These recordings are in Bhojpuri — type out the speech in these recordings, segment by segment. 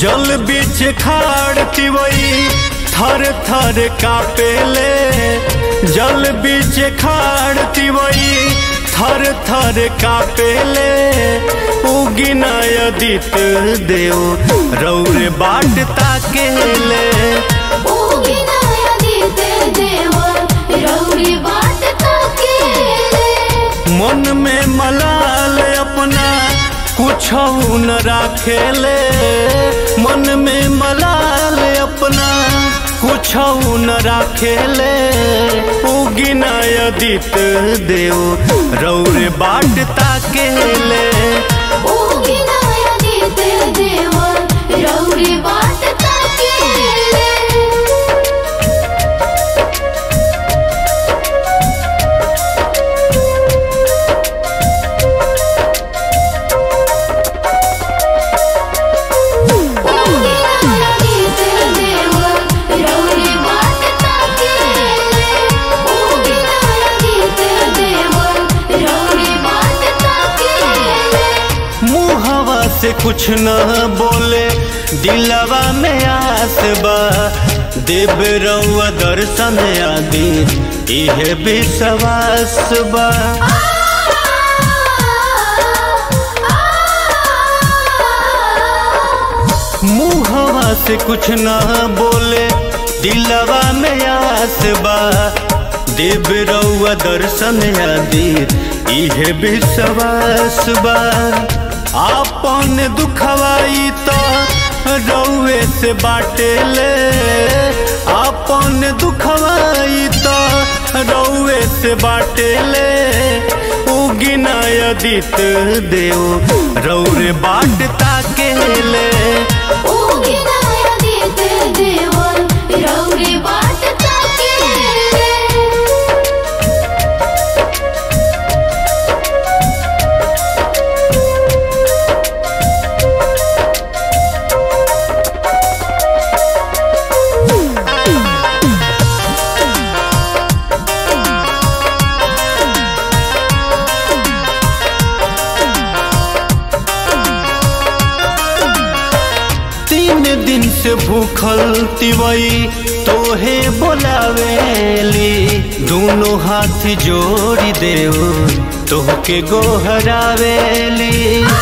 जल बीच खाड़ तिवई थर थर कापेले जल बीच खाड़ तिवई थर थर कापेले उगिनाय दित देव रौरे बाट ताकेले उगिनाया दीते देव रौरी बाट ताकेले मन में मलाल अपना कुछ न राखेले मन में मलाल अपना कुछ न राखेले उगिनाय दित देव रौरे बाट ताकेले उगिनाया दीते देव रौरी बाट ताकेले उगिनाया दीते देव रौरी बाट ताकेले उगिनाया दीते देव रौरी बाट ताकेले मुहवा से कुछ न बोले दिलवा में आस बा देव रउआ दर्शन आदि इहे विश्वास बा मुहवा से कुछ न बोले दिलवा में आस बा देव रउआ दर्शन आदि इहे विश्वास बा आपन दुखवाई तो रउए से बाटेले आपन दुखवाई तो रउए से बाटेले उगिनाय दित देव रौरे बाट ताकेले उगिनाया दीते देव रौरी बाट ताकेले तीन दिन से भूखल तिवई तोहे बोलावेली दोनों हाथ जोड़ी देव तोहके गोहरावेली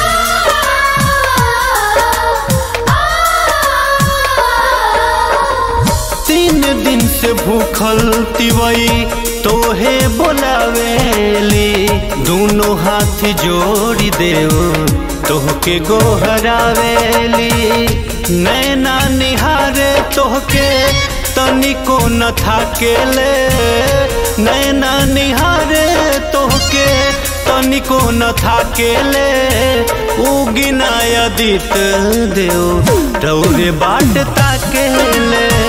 तीन दिन से भूखल तिवई तोहे बोलावेली दोनों हाथ जोड़ी देव तोहके गोहरावेली नैना निहारे तोहके तनिको न थाकेले नैना निहारे तोहके तनिको न थाकेले उगिनाय दित देव रौरे बाट ताकेले